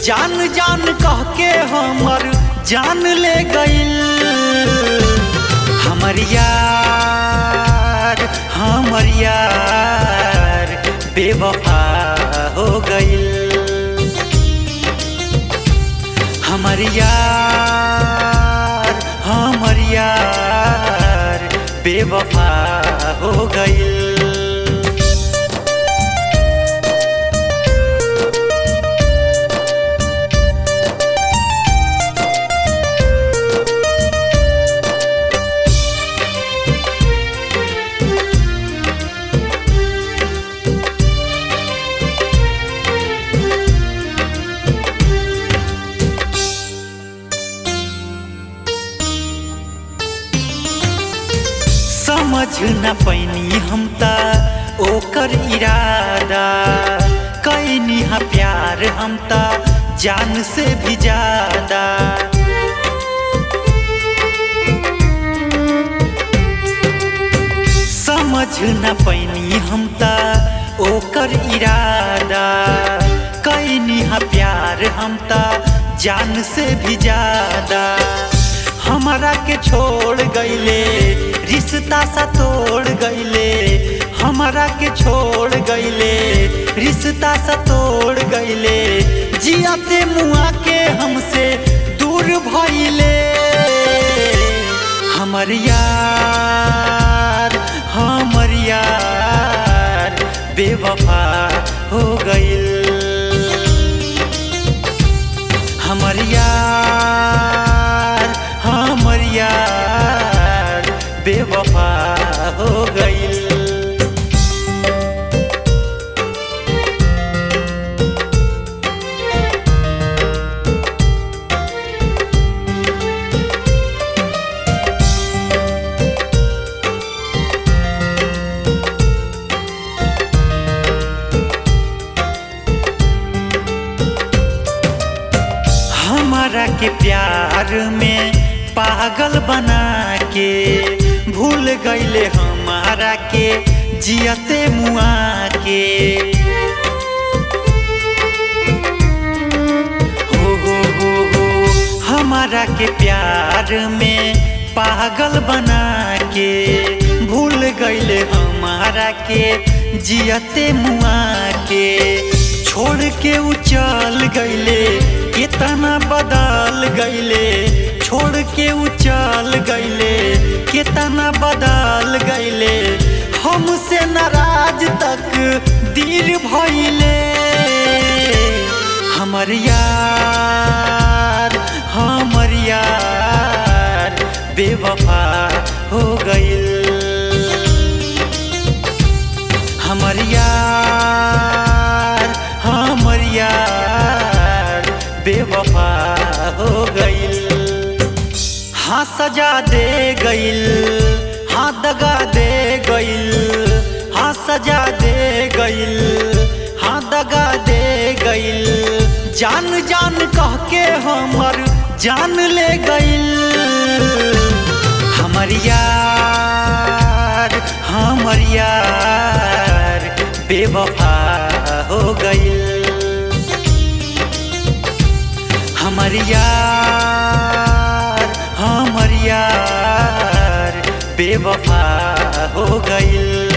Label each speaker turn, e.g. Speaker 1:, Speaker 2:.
Speaker 1: जान जान कह के हमर जान ले गइल हमर यार हमर यार बेवफा हो गइल हमर यार हमर यार बेवफा हो गइल समझ न पैनी हम त ओकर इरादा कैनी हा प्यार हम त जान से भी ज्यादा समझ न पैनी हम त ओकर इरादा कैनी हा प्यार हम त जान से भी ज्यादा हमारा के छोड़ गईले रिश्ता सा तोड़ गईले हमारा के छोड़ गईले रिश्ता सा तोड़ गईले जियाते मुआ के हमसे दूर भइले हमर यार हमर यार बेवफा हो गइल हमर यार हमर यार बेवफा हो गइल हमारा के प्यार में पागल बना के भूल गईले हमारा के जियते मुआ के हो हो हो हो हमारा के प्यार में पागल बना के भूल गईले हमारा के जियते मुआ के छोड़ के उचल गईले कितना बदल गईले छोड़ के उचल गईले कितना बदल गईले हमसे नाराज तक दिल भइले हमर यार हमर यार बेवफा हो गइल हमर यार हमर यार बेवफा हो गइल हाँ सजा दे गइल हाँ दगा दे गइल हाँ सजा दे गइल हाँ दगा दे गइल जान जान कह के हमर जान ले गइल हमर यार हमर यार बेवफा हो गइल हमर यार हमर यार बेवफा हो गइल